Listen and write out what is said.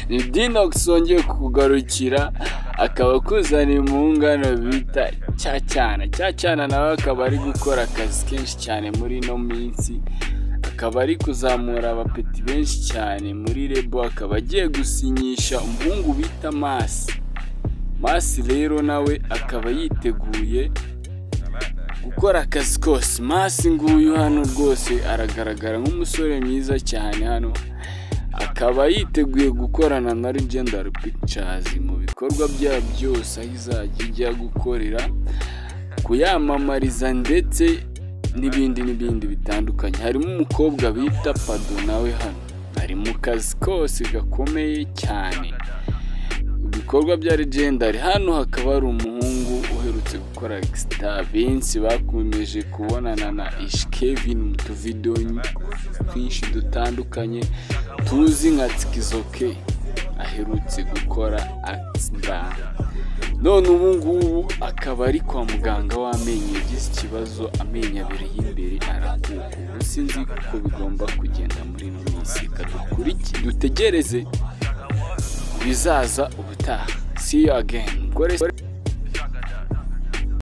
ni dinox wongeye kugarukira akaba akuzaniye mu ngano bita cya cyana cya cyana nawe akaba ari gukora akazi kenshi cyane muri ino minsi akaba ari kuzamura abapeti benshi cyane muri rebo akaba agiye gusinyisha umuhungu bita masi masi rero nawe akaba yiteguye gukora akazi kose masi nguyu hano rwose aragaragara nk'umusore mwiza cyane hano akaba yiteguye gukorana na legendary pictures mu bikorwa byabo byose aho izajya ijya gukorera kuyamamariza ndetse n'ibindi n'ibindi bitandukanye harimo umukobwa bita pado nawe hano ari mu kazi kose gakomeye cyane ibikorwa bya legendary hano hakaba hari umuhungu uherutse gukora exita benshi bakomeje kubonana na ishikevin mu tuvido twinshi dutandukanye tuzi nka tikizoke aherutse gukora akisida none ubu ngubu akaba ari kwa muganga w'amenyo yagize ikibazo amenyo abiri y'imbere arakuka ubu sinzi uko bigomba kugenda muri ino minsi kadukurikire dutegereze bizaza ubutaha see you again